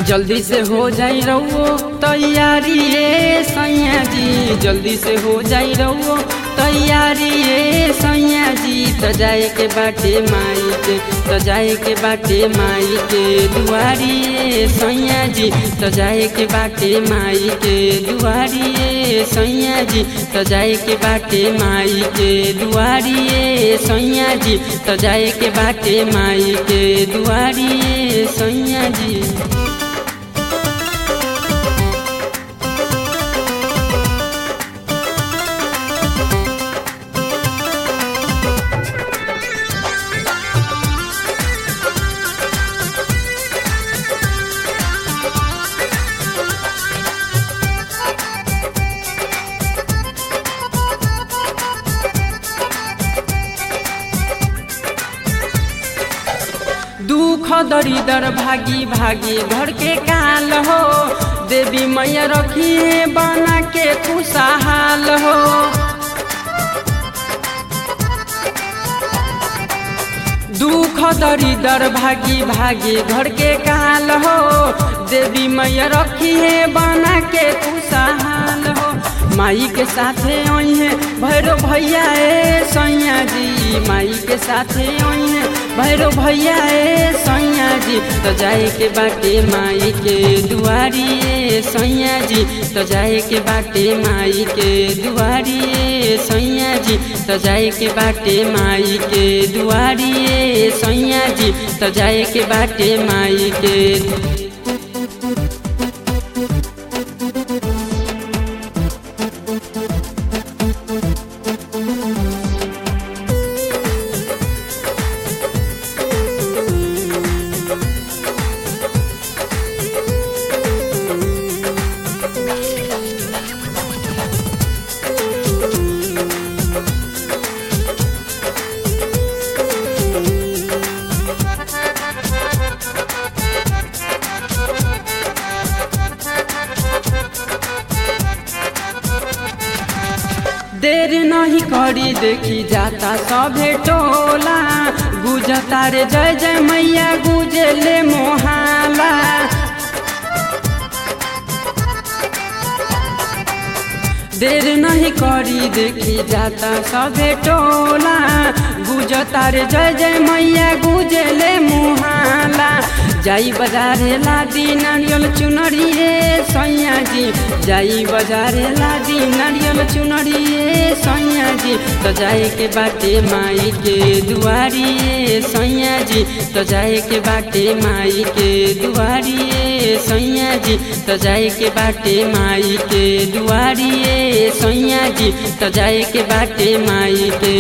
जल्दी से हो जाई रहो तैयारी ये सैया जी जल्दी से हो जाई रहो तैयारी ये सैया जी त जाए के बाटे माई के त जाए के बाटे माई के दुआरी ये सैया जी त जाए के बाटे माई के दुआरी ये सैया जी त जाए के बाटे माई के दुआरी ये सैया जी त जाए के बाटे माई के दुआरी ये सैया जी दुख दरिदर भागी भागी घर के काल हो देवी मैया रखिए बना के खुशहाल हो दुख दरिदर भागी भागी घर के काल हो देवी मैया रखिए बना के खुशहाल हो माई के साथे है भैरो भैया ए सैया जी माई के साथे है भैरो भैया ए सैया जी तो जाए के बाटे माई के दुआरी ए सैया जी तो जाए के बाटे माई के दुआरी ए सैया जी तो जाए के बाटे माई के दुआरी ए सैया जी तो जाए के बाटे माई के देर नहीं करी देखी जाता सभे टोला गुजता रे जय जय मैया गुजले मोहाला देर नहीं करी देखी जाता सभे टोला गुजता रे जय जय मैया गुजले मुहाला जाई बजारे लादी नारियल चुनरी रे सैया जी जाई बजारे लादी नारियल चुनरी रे सैया जी तो जाए के बाटे माई के दुआरी रे सैया जी तो जाए के बाटे माई के दुआरी रे सैया जी तो जाए के बाटे माई के दुआरी रे सैया जी तो जाए के बाटे माई के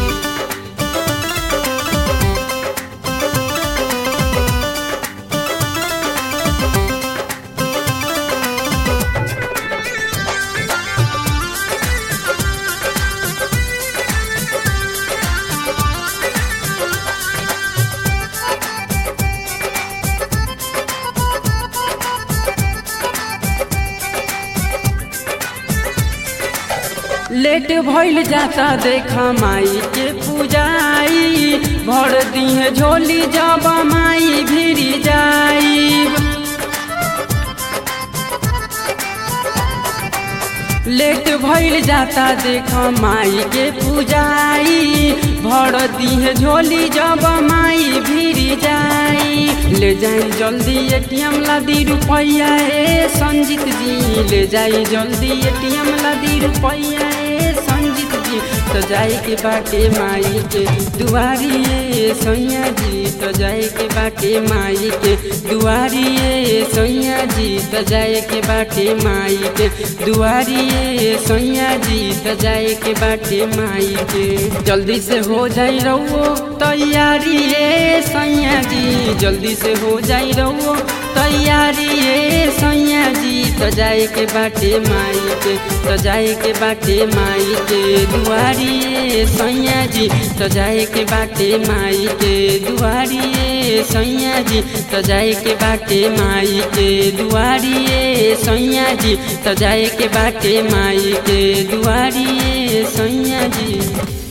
लेट भइल जाता देखा माई के पूजाई भर दिहे झोली जब माई भिरी जाई लेट भइल जाता देखा माई के पूजाई भर दिहे झोली जब माई भिरी जाई ले जाई जल्दी एटीएम ला दी रुपैया ए संजीत जी ले जाई जल्दी एटीएम ला दी रुपैया ए संजीत जी तो जाए के बाटे माई के दुआरी ए सैया जी तो जाए के बाटे माई के दुआरी ए सैया जी तो जाए के बाटे माई के दुआरी ए सैया जी तो जाए के बाटे माई के जल्दी से हो जाई रहो तैयारी ए सैया जी जल्दी से हो जाई रहो तैयारी ए सैया जी तो जाए के बाटे माई के तो जाए के बाटे माई के दुआरी ए सैया जी तो जाए के बाटे माई के दुआरी ए सैया जी तो जाए के बाटे माई के दुआरी ए सैया जी तो जाए के बाटे माई के दुआरी ए सैया जी